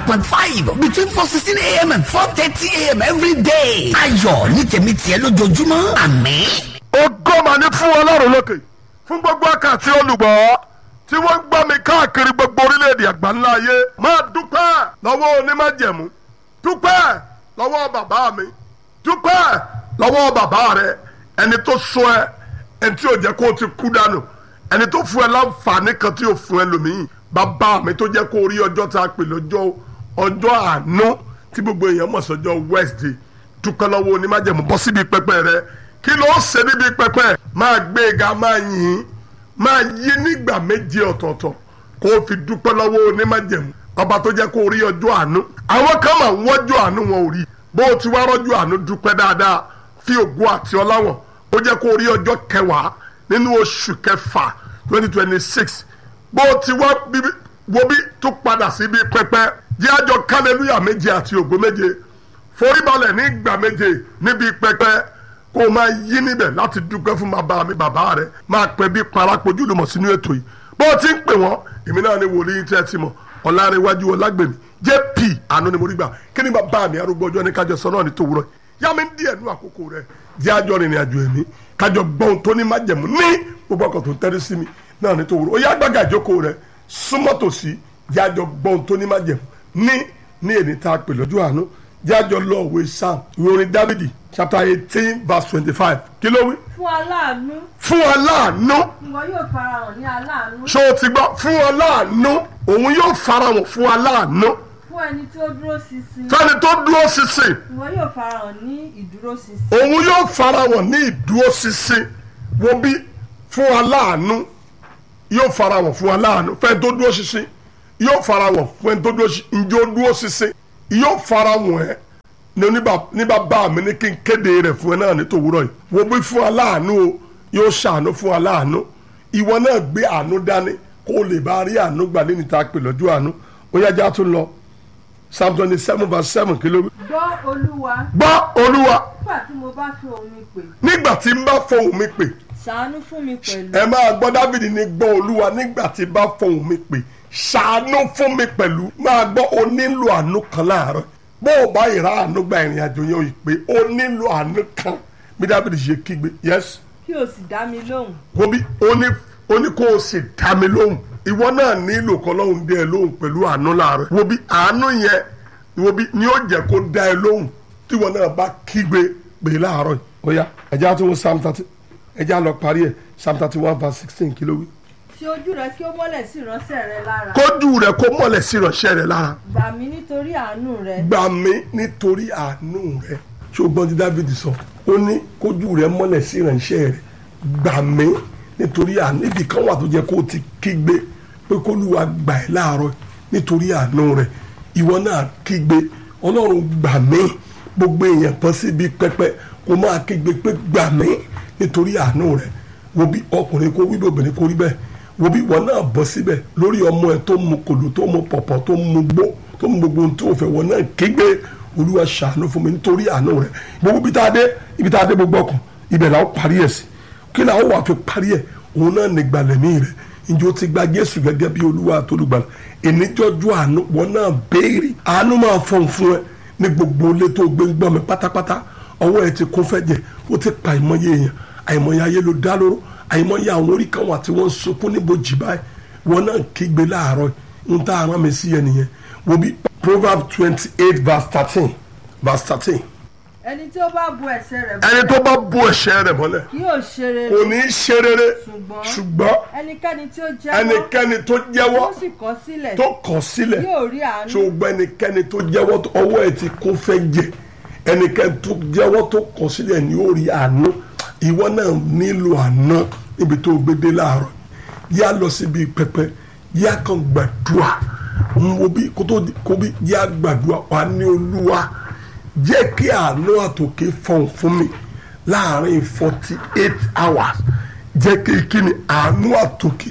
point five between four sixteen a.m. and four thirty a.m. every day. ayọ̀ ní tèmi tiẹ̀ lójoojúmọ́ àmín. ògo mà ní fún ọlọ́run lókè fún gbogbo àkàtì olùgbọ́ tí wọ́n ń gbọ́ mi káàkiri gbogbo orílẹ̀-èdè àgbáńlá ayé máa dúpẹ́ lọ́wọ́ onímájẹ̀mú dúpẹ́ lọ́wọ́ bàbá mi dúpẹ́ lọ́wọ́ bàbá rẹ ẹni tó sọ ẹ ẹni tí ò jẹ́ kó o ti kú dànù ẹni tó fún ẹ láǹfààní kan tí ò fún ẹ lòmíì bàbá mi tó jẹ́ kó o rí ọjọ́ tá a pè lọ́jọ́ ọjọ́ àánú tí gbogbo èèyàn mọ̀ sọ́jọ́ Wednesday dúpẹ́ lọ́wọ́ onímájẹ̀mú bọ́ síbi pẹpẹ rẹ kí ló ń ṣe níbi pẹpẹ máa gbé e ga máa yìn ín máa yí nígbà méje ọ̀tọ̀ọ̀tọ̀ kó o fi dúpẹ́ lọ́wọ́ onímájẹ̀mú ọba tó jẹ́ kó o rí ọjọ́ àánú àwọn kan máa ń wọ́jọ́ àánú wọn ò rí bó o ti wá rọ́jọ́ àánú dúpẹ́ dáadáa fi ògo àti ọláwọ̀ ó jẹ́ kó o rí ọjọ́ kẹwàá nínú oṣù kẹfà twenty twenty six bó o ti wá bíbí wo bí tó padà síbi pẹpẹ jẹ́ àjọ kálẹ́lúyà méje àti ògo méje foríbalẹ̀ ní ìgbà méje níbi pẹpẹ kó o máa yí níbẹ̀ láti dúpẹ́ fún bàbá mi bàbá rẹ̀ máa pẹ́ bí parapọ̀jù lùmọ̀ sínú ètò yìí bó o ti ń pè wọ́n èmi náà ni wòlíì tẹ́ ẹ ti mọ̀ ọ̀làrẹ̀wájú ọ̀làgbèmí jp àánú ni mo rí gbà kí ni bàbá mi arúgbó ọjọ́ ní kájọ sọ náà ní tòwúrọ̀ yá mi ń díẹ̀ nú àkókò rẹ̀ jẹ́ àjọ rìnrìn àjò ẹ̀mí kájọ gbọ́n tó ní májẹ̀mú ní gbogbo ọkọ̀ tó ń tẹ́rí sí mi náà ní tòwúrọ̀ ó yá gbàgà ìjókòó rẹ̀ súnmọ́ tòsí jẹ́ àjọ gbọ́n tó ní májẹ̀mú ní ní èdè tá a pè lọ́jọ́ àánú jẹ́ àjọ lọ òwe sam ìwé orin dávidi chapter eighteen verse twenty-five kí ló wí. fún aláàánú fún aláàánú ìwọ yóò farahàn ní aláàánú ṣó o ti gbọ́ fún aláàánú òun yóò farahàn fún aláàánú fún ẹni tí ó dúró ṣinṣin fẹ́ni tó dúró ṣinṣin ìwọ yóò farahàn ní ìdúró ṣinṣin òun yóò farahàn ní ìdúró ṣinṣin wo bí fún aláàánú yóò farahàn fún aláàánú fẹ́ni tó dúró ṣinṣin yóò farahàn fún ẹni tó dúró ṣinṣin ǹjẹ́ ó dúró ṣinṣin yóò farahàn ẹ́ ní oníbà- ní bàbá mi ní kí n kéde rẹ̀ fún ẹ náà ní tòwúrọ̀ yìí wo bí fún aláàánú o yóò ṣàánú fún aláàánú ìwọ náà gbé àánú dání kó o lè bá rí àánú gbà nínú ìta pè lọ́jọ́ àánú ó yájá tún lọ psalm twenty seven verse seven kí ló wí. gbọ́ olúwa gbọ́ olúwa nígbà tí mo bá fi òun mi pè nígbà tí n bá fohùn mi pè ṣàánú fún mi pẹ̀lú ẹ máa gbọ́ dávidi ní gbọ́ olúwa nígbà tí n bá fohùn mi pè ṣàánú fún mi pẹ̀lú máa gbọ́ o nílò àánú kan láàárọ̀ bó o bá ìrà àánú gba ìrìn àjò yẹn o ì pé o nílò àánú kan bí dávidi ṣe kígbe yes kí o sì dá mi lóhùn wo bí o ní o ní kó o sì dá mi lóhùn ìwọ náà nílò kọ́ lóhùn dé ẹ lóhùn pẹ̀lú àánú láàárọ̀ wo bí àánú yẹn wo bí ni ó jẹ́ kó dá ẹ lóhùn tí ìwọ náà bá kígbe pè é láàárọ̀ yìí ó yá ẹ̀já tó ń psalm thirty ẹ̀já lọ parí ẹ̀ psalm thirty one verse sixteen kí ló wí. ṣe ojú rẹ kí ó mọ́lẹ̀ sí ìránṣẹ́ rẹ lára kójú rẹ kó mọ́lẹ̀ sí ìránṣẹ́ rẹ lára gbà mí nítorí àánú rẹ gbà mí nítorí àánú rẹ ṣùgbọ́n tí Dáfídì sọ ó ní kójú rẹ mọ́lẹ̀ sí ìránṣẹ́ rẹ gbà mí nítorí àánú ibì kan wà tó jẹ́ kó o ti kígbe pé kólúwa gbà ẹ́ láàárọ̀ nítorí àánú rẹ ìwọ náà kígbe ọlọ́run gbà mí gbogbo èèyàn kan síbi pẹpẹ kó máa kígbe pé gbà mí nítorí àánú rẹ wo bí ọkùnrin kó wí bí obìnrin kó rí bẹ́ẹ̀ wo bí wọn náà bọ́ síbẹ̀ lórí ọmọ ẹ tó mu kòló tó mu pọ̀pọ̀ tó mu gbó tó mu gbogbo ohun tó fẹ́ wọn náà kígbe olúwa ṣàánú fún mi nítorí àánú rẹ gbogbo ibi tá a dé ibi tá a dé gbogbo ọkàn ibẹ̀ làwọn parí ẹ̀ sí kí làwọn wà fi parí ẹ̀ òun náà ní gbalẹ̀mí rẹ ǹjẹ́ o ti gba jésù gẹ́gẹ́ bí olúwa àtolùgbàlà ìníjọ́jú àánú wọn náà béèrè àánú máa fọ̀n fún ẹ ní gbogbo ilé tó gbé ń gbọ́ mi pátápátá ọwọ́ ẹ ti kún fẹ́ jẹ ó ti pa àìmọye èèyàn àìmọye ayé ló dá lóró àìmọye àwọn orí kan wà tí wọ́n ń sunkún níbojì báyìí wọn náà kígbe láàárọ̀ ń tá ara mi sí yẹn nìyẹn wo bí proverb twenty eight verse thirteen verse thirteen ẹni tí ó bá bu ẹ̀ṣẹ̀ rẹ̀ ẹni tó bá bu ẹ̀ṣẹ̀ rẹ̀ mọ́lẹ̀ kí yóò ṣe rere kò ní í ṣe rere ṣùgbọ́n ṣùgbọ́n ẹnikẹ́ni tí ó jẹ́wọ́ ẹnikẹ́ni tó jẹ́wọ́ tó sì kọ̀ sílẹ̀ tó kọ̀ sílẹ̀ yóò rí àánú ṣùgbọ́n ẹnikẹ́ni tó jẹ́wọ́ tó- ọwọ́ ẹ̀ ti kún fẹ́ jẹ ẹnikẹ́ni tó jẹ́wọ́ tó kọ̀ sílẹ̀ ni ó rí àánú ìwọ náà nílò àánú níbi tó gbé dé láàárọ̀ yá lọ síbi pẹpẹ yá kan gbàdúrà ń wo bí kó tó di- kó bí yá gbàdúrà wà ní olúwa jẹ́ kí àánú àtòkè fọ̀n fún mi láàrin forty eight hours jẹ́ kí kí ni àánú àtòkè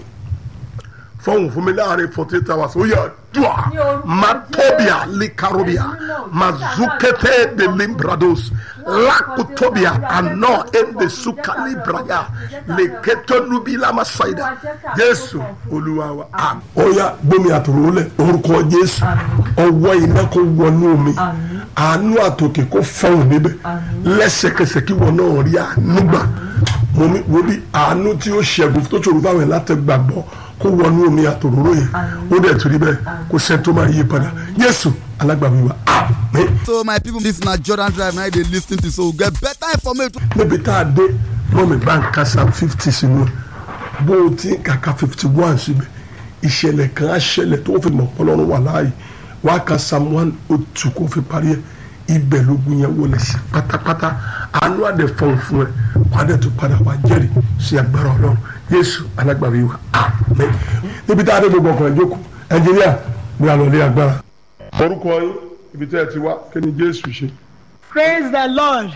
fọ̀hún fún mi láàrin forty eight hours ó yà dùà Ní orúkọ matobia Jésù. likarobia Ẹ̀mí náà. mazukete de limbrados lakutobia ano ende sukali braya leketo nubila masaida jésù olúwa wa am. ó yá gbómi àtòrò lẹ orúkọ jésù ọwọ́ iná kó wọnú omi àánú àtòkè kó fọhùn níbẹ̀ lẹ́sẹ̀kẹsẹ̀ kí wọn náà rí àánú gbà mo ní wo bí àánú tí ó ṣẹ́gun tó ṣòro fáwọn ẹ̀ láti gbàgbọ́ kó wọnú omi àtòrò yẹn ó dẹ̀ torí bẹ́ẹ̀ kó sẹ́ńtó máa yí padà jésù alágbàwí wa àmín. so my people this na jordan drive na i dey lis ten to so we get better information. níbi tá a dé mọ́mí bá ń ka psalm fifty sínú ẹ̀ bó o ti ń kàkà fifty one síbẹ̀ ìṣẹ̀lẹ̀ kan á ṣẹlẹ̀ tó fi mọ̀ ọlọ́run wà láàyè wà á ka psalm one o two kó fi parí ẹ̀ ibẹ̀ lógun yẹn wọlé sí pátápátá àánú àdẹ fọ̀n fún ẹ wà á dẹ̀ tó padà wà jẹ́rìí sí agbára ọlọ́run yéésù alágbàwí wa àmín níbi tá a dé gbogbo ọkàn ìjókòó ẹnjìníà ní àlọ́lé agbára. orúkọ yín ibi tẹ́ ẹ ti wá kí ni jésù ṣe. praise the lord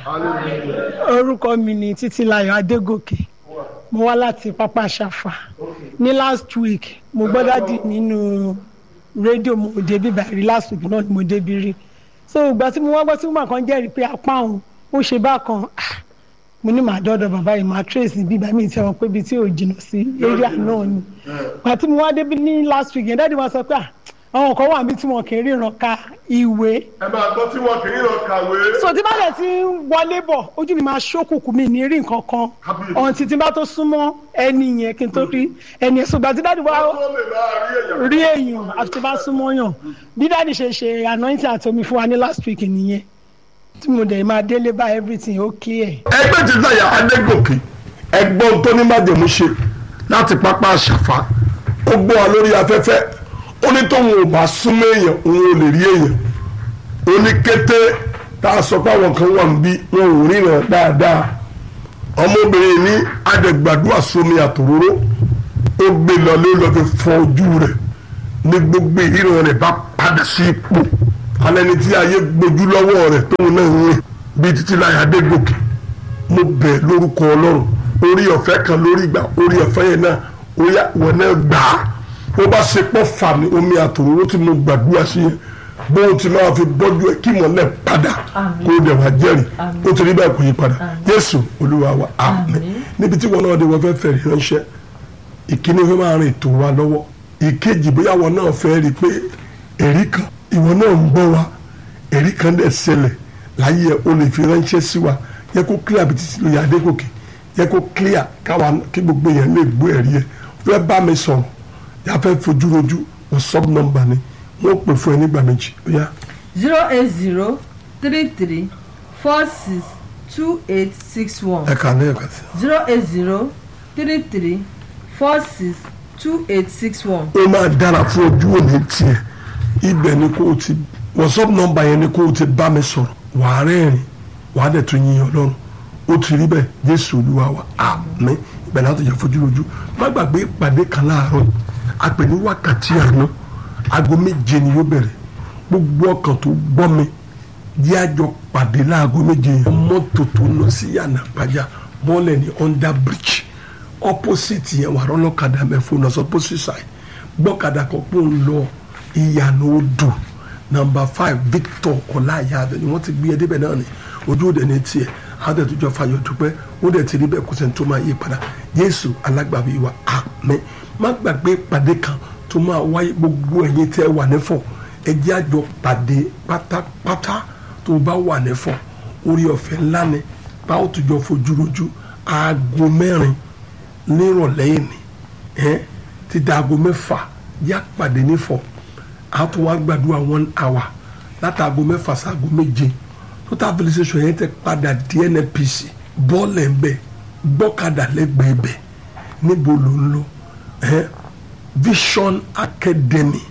orúkọ mi ni títílayọ̀ adégòkè mo wá láti pápá ṣàfà ní last week mo gbọ́ dádì nínú rédíò mo débi báyìí last week náà ni mo débi rí so ìgbà tí mo wá gbọ́ tí mo máa kàn jẹ́rìí pé apá òun ó ṣe bákan ah, mo ní màá dọ́dọ̀ bàbá yìí màá trace bíbá mi ti wọn pé ibi tí ò jìnnà sí area náà ni ìgbà tí mo wá débi ní last week yẹn dádì wọn sọ pé ah, àwọn kan wà mí tí wọn kì í ríran ka ìwé ẹ máa gbọ́ tí wọn kì í lọ kàwé. so tí bá dẹ̀ ti ń wọlé bọ̀ ojú mi máa ṣókùnkùn mi ní rí nǹkan kan Kábíyèsí. ọ̀hún títí bá tó súnmọ́ ẹni yẹn kí n tó rí ẹni yẹn ṣùgbọ́n tí dáàdì wá wọ́n lè máa rí èèyàn. rí èèyàn àti tí bá súnmọ́ yàn bí dáàdì ṣe ṣe anointing àti omi fún wa ní last week nìyẹn tí mo dẹ̀ máa délé bá everything ó clear. ẹgbẹ́ ti sáyà adégòkè ẹgbọ́n tó ní májèmú ṣe láti pápá àṣàfà ó gbọ́ wa lórí afẹ́fẹ́ ó ní tóun ò bá súnmọ́ èèyàn òun ò lè rí èèyàn ó ní kété tá a sọ pé àwọn kan wà níbí wọn ò ríran dáadáa ọmọbìnrin ní adẹ̀gbàdúrà sómi àtòróró ó gbé lọ ló lọ fi fọ ojú rẹ̀ ní gbogbo ìríran rẹ̀ bá padà sí ipò alẹ́ni tí ayé gbójú lọ́wọ́ rẹ̀ tóun náà ń rìn bíi títí láyà adégòkè mo bẹ̀ lórúkọ ọlọ́run orí ọ̀fẹ́ kan lórí ìgbà orí ọ̀fẹ́ yẹn náà ó yá wọn náà gbà á ó bá ṣe pọ̀ fà mí omi àtòróró tí mo gbàdúrà sí yẹn bó o ti máa fi bọ́jú ẹ kí mọ̀lẹ́ padà kó o dẹ̀ wá jẹ́rìí ó ti rí bẹ́ẹ̀ kò yí padà jésù olúwa wa àmín níbi tí wọn náà dé wọn fẹ́ fẹ̀rí ránṣẹ́ ìkíní fẹ́ máa rìn ètò wa lọ́wọ́ ìkejì bóyá wọn náà fẹ́ rí i pé èrí kan ìwọ náà ń gbọ́ wa èrí kan dẹ̀ ṣẹlẹ̀ láyé ẹ o lè fi ránṣẹ́ sí wa yẹ kó clear bí títí lóye adégòkè yẹ kó clear káwa kí gbogbo yẹn lè gbọ́ ẹ̀rí ẹ fẹ́ bá mi sọ̀rọ̀ yà fẹ́ fojú rojú whatsapp number ni wọ́n pè fún ẹ nígbà méjì ó yá zero eight zero three three four six two eight six one ẹ kà ní ẹ̀ka sí. zero eight zero three three four six two eight six one. ó máa dára fún ojú òní tiẹ̀ ibẹ̀ ni kò ti whatsapp number yẹn ni kò ti bá mi sọ̀rọ̀ wàá rẹ́rìn wàá dẹ̀ tún yin ọlọ́run ó ti rí bẹ́ẹ̀ jésù olúwa wa àmín ibẹ̀ láti yẹ fojú lójú má gbàgbé ìpàdé kan láàárọ̀ a pè ní wákàtí àná aago méje ni yóò bẹ̀rẹ̀ gbogbo ọkàn tó gbọ́ mi jẹ́ àjọ pàdé láago méje yẹn mọ́tò tó lọ sí yànnà pàjá bọ́ọ̀lẹ̀ ní under bridge opposite yẹn wà rọ́lọ́kadà mẹ́fọ́ náà sọ opposite side gbọ́kadà kan pò ń lọ ìyànà odò number five victor ọláyàbẹ ni wọ́n ti gbé ẹ débẹ̀ náà ni ojú òde ní tiẹ̀ àwọn tó jọ fàyọ̀ dúpẹ́ ó dẹ̀ ti rí bẹ́ẹ̀ kó sẹ́ni tó máa yí padà jésù alágbàwí wa àmín má gbàgbé ìpàdé kan tó máa wáyé gbogbo ẹ̀yin tẹ́ wà nífọ̀ ẹ jẹ́ àjọ pàdé pátápátá tó bá wà nífọ̀ orí ọ̀fẹ́ ńlá ni báwo tó jọ fojú rojú aago mẹ́rin nírọ̀lẹ́ yìí ni ẹ́ ti da aago mẹ́fà yá pàdé nífọ̀ a tún wá gbàdúrà one hour láti aago mẹ́fà sí aago méje total civilization yẹn tẹ padà di nnpc bọ́ọ̀lù ẹ̀ ń bẹ̀ gbọ́kadà lẹ́gbẹ̀ẹ́ bẹ̀ níbo ló ń lọ ẹ́ vision academy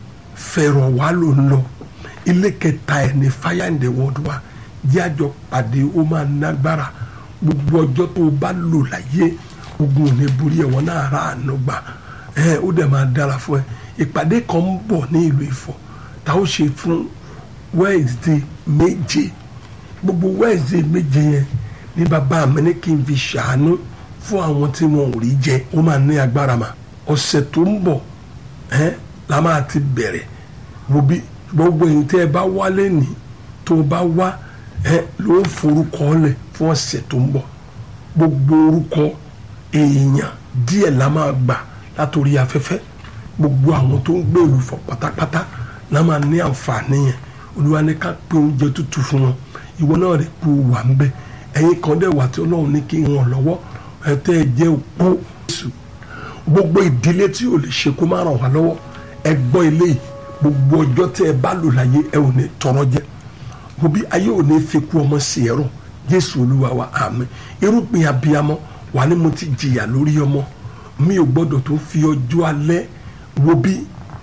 fẹ̀rọ̀ wá ló ń lọ ilé kẹta ẹ̀ ní fire in the world wa jẹ́ àjọ pàdé ó máa nágbára gbogbo ọjọ́ tó o bá lò láyé ogun ò ní borí ẹ̀wọ̀n náà ra àánú gbà ẹ̀ ó dẹ̀ máa dára fún ẹ ìpàdé kan ń bọ̀ ní ìlú Ifọ̀ tá ó ṣe fún Wednesday méje gbogbo Wednesday méje yẹn ní bàbá mi ní kí n fi ṣàánú fún àwọn tí wọn ò rí jẹ ó máa ní agbára mà ọ̀sẹ̀ tó ń bọ̀ ẹ́ la máa ti bẹ̀rẹ̀ wo bí gbogbo èyí tẹ́ ẹ bá wálé ní tó o bá wá ẹ ló ń forúkọ lẹ̀ fún ọ̀sẹ̀ tó ń bọ̀ gbogbo orúkọ èèyàn díẹ̀ la máa gbà látòrí afẹ́fẹ́ gbogbo àwọn tó ń gbé olùfọ̀ pátápátá la máa ní àǹfààní yẹn olúwa ní ká pé oúnjẹ tútù fún wọn ìwọ náà rẹ̀ kú wà ń bẹ ẹ̀yin kan dẹ̀ wà tí ọlọ́run ní kí wọn lọ́wọ́ ẹ̀ tẹ́ ẹ jẹ́ òpó Jésù gbogbo ìdílé tí ò lè ṣe kó má ràn wá lọ́wọ́ ẹ gbọ́ ilé yìí gbogbo ọjọ́ tẹ́ ẹ bá lò láyé ẹ ò ní tọrọ jẹ òbí ayé ò ní fi kú ọmọ sí ẹ̀rọ jésù olúwa wa àmín irúgbìn abiyamọ wà ní mo ti jìyà lórí ọmọ mi ò gbọ́dọ̀ tó fi ọjọ́ alẹ́ wo bí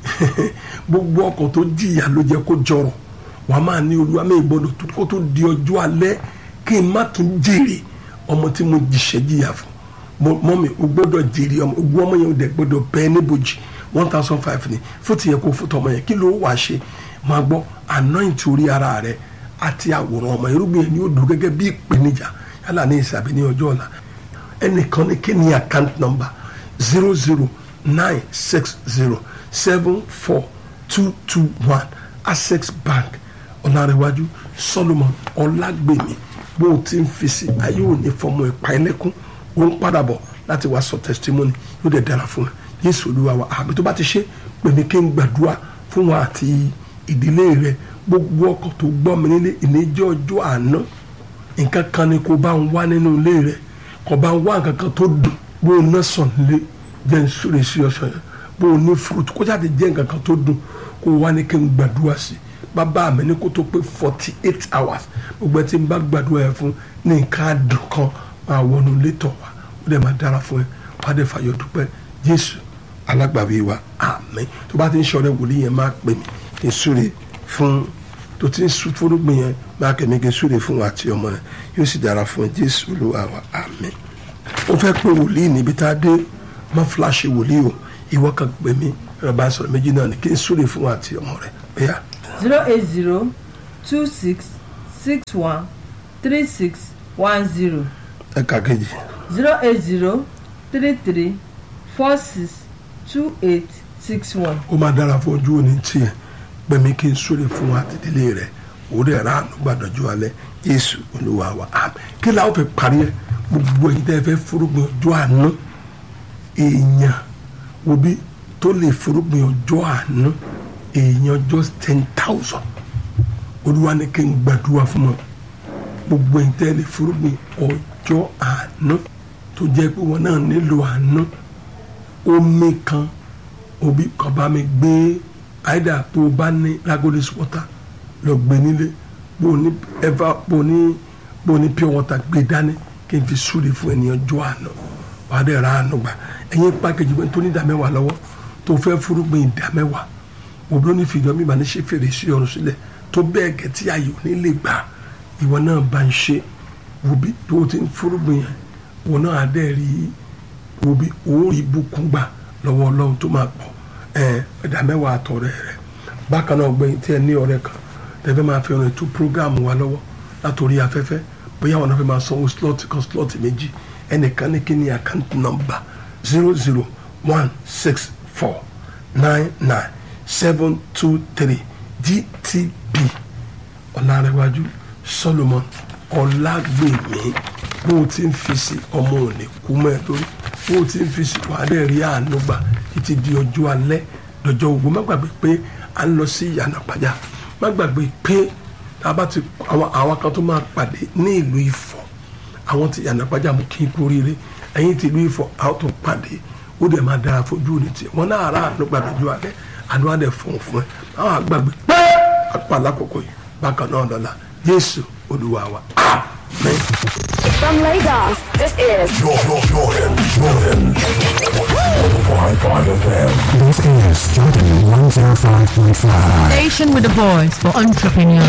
gbogbo ọkọ̀ tó jìyà ló jẹ́ kó jọrọ̀ wà á máa ní olúwa mi ò gbọ́dọ̀ tó kó tó di ọjọ́ alẹ́ kí n má tún jèrè ọmọ tí mo jìṣẹ́ jìyà fún mọ́mi o gbọ́dọ̀ jèrè ọmọ ogun ọmọ yẹn o dẹ̀ gbọ́dọ̀ bẹ́ẹ̀ níbojì one thousand five ni fún tìyẹn kó fún tọmọ yẹn kí ló wàá ṣe máa gbọ́ anoint orí ara rẹ àti àwòrán ọmọ irúgbìn yẹn ni ó dùn gẹ́gẹ́ bí ìpèníjà yálà ní ìsàbí ní ọjọ́ ọ̀la ẹnìkan ní kí ni account number zero zero nine six zero seven four two two one access bank ọ̀làrẹ̀wájú solomon ọlágbèmí bó o ti ń fi sí ayé òní fọmọ ìpa ẹlẹ́kùn ó ń padà bọ̀ láti wá sọ testimony yóò dẹ̀ dára fún ẹ yéésù olúwa wa àmì tó bá ti ṣe pèmí kí n gbàdúrà fún wa àti ìdílé rẹ gbogbo ọkọ̀ tó gbọ́ mi nílé ìníjẹ́ ọjọ́ àná nǹkan kan ni kò bá ń wá nínú ilé rẹ kò bá ń wá nǹkan kan tó dùn bó o ná sàn nílé jẹ́ n súre sí ọ̀sán yẹn bó o ní fruit kó jáde jẹ́ nǹkan kan tó dùn kó o wá ní kí n gbàdúrà sí bàbá mi ní kó tó pé forty eight hours gbogbo ẹ tí n bá gbàdúrà yẹn fún ní nǹkan àdùn kan máa wọnú létọ̀ wa ó dẹ̀ máa dára fún ẹ wàá dẹ̀ fàyọ̀ dúpẹ́ jésù alágbàwí wa àmín tó bá ti ń ṣọrẹ wòlíì yẹn máa pè mí kí n súre fún tó ti ń sún fúrúgbìn yẹn máa kẹ́mi kí n súre fún wa àti ọmọ rẹ yóò sì dára fún ẹ jésù olúwa wa àmín ó fẹ́ pé wòlíì níbi tá a dé má fúláṣí wòlíì o ìwọ kan pè mí ẹ̀rọ bá sọ̀rọ̀ méjì náà ni kí n súre fún wa àti ọmọ rẹ bẹ́yà. zero eight zero two six six one three six one zero ẹ̀ka kejì zero eight zero three three four six two eight six one. ó máa dára fún ojú òní tiẹ̀ pẹ̀mí kí n súre fún wa àti ìdílé rẹ̀ òwúrọ̀ ẹ̀rọ àánú gbàdọ̀jú alẹ́ yéésù olúwa wa àmín kí la ó fi parí ẹ gbogbo èyí tẹ́ ẹ fẹ́ fúrúgbìn ọjọ́ àánú èèyàn òbí tó lè fúrúgbìn ọjọ́ àánú èèyàn just ten thousand olúwa ní kí n gbàdúrà fún wọn gbogbo èyí tẹ́ ẹ lè fúrúgbìn ọjọ́ àánú tó jẹ́ pé wọn náà nílò àánú omi kan òbí kan bá mi gbé àìdá tó o bá ní ragolis water lọ gbé nílé bó o ní ever bó o ní bó o ní pure water gbé dání kí n fi súre fún ènìyàn jọ àná wàá dẹ̀ ra àánú gbà ẹ̀yin pàkejì pé tó ní ìdá mẹ́wàá lọ́wọ́ tó fẹ́ fúrúgbìn ìdá mẹ́wàá òbí ló ní fìdí mi mà ní ṣe fèrè sí ọ̀run sílẹ̀ tó bẹ́ẹ̀ gẹ̀ tí ayò ní lè gbà ìwọ náà bá ń ṣe òbí tó o ti ń fúrúgbìn yẹn wọn náà á dẹ̀ rí òbí òórì ibùkún gbà lọ́wọ́ ọlọ́run tó máa pọ̀ ẹ̀ ẹ̀dá mẹ́wàá àtọ̀rẹ́ rẹ̀ bákan náà gbẹ̀yìn tí ẹ ní ọ̀rẹ́ kan tẹ́fẹ́ máa fi ọ̀rẹ́ tó prógáàmù wa lọ́wọ́ látòrí afẹ́fẹ́ bóyá wọn náà fẹ́ máa sanwó slot kan slot méjì ẹnìkan ní kí ni account number zero zero one six four nine nine seven two three gtb ọ̀làrẹ̀wájú solomon ọ̀làgbèmí bó o ti ń fi sí ọmọ òní kú mọ́ ẹ lórí bó o ti ń fi sí wàá dẹ̀ rí àánú gbà títí di ọjọ́ alẹ́ lọ́jọ́ ogun má gbàgbé pé à ń lọ sí ìyànà pàjá má gbàgbé pé tábà ti àwọn àwọn kan tó máa pàdé ní ìlú Ifọ̀ àwọn ti ìyànà pàjá mú kí n kú oríire ẹ̀yin ti ìlú Ifọ̀ àwọn tó pàdé ó dẹ̀ máa dára fojú òní tiẹ̀ wọn náà rà àánú gbà lọ́jọ́ alẹ́ àánú á dẹ̀ fún fún ẹ àwọn àgbàgbé pé apá alákòókò yìí bákan náà lọ́la Jésù Olúwa wa amen. From Lagos, this is Jordan, Jordan, Jordan. 105.5 FM. This is Jordan 105.5. Station with a voice for entrepreneurs.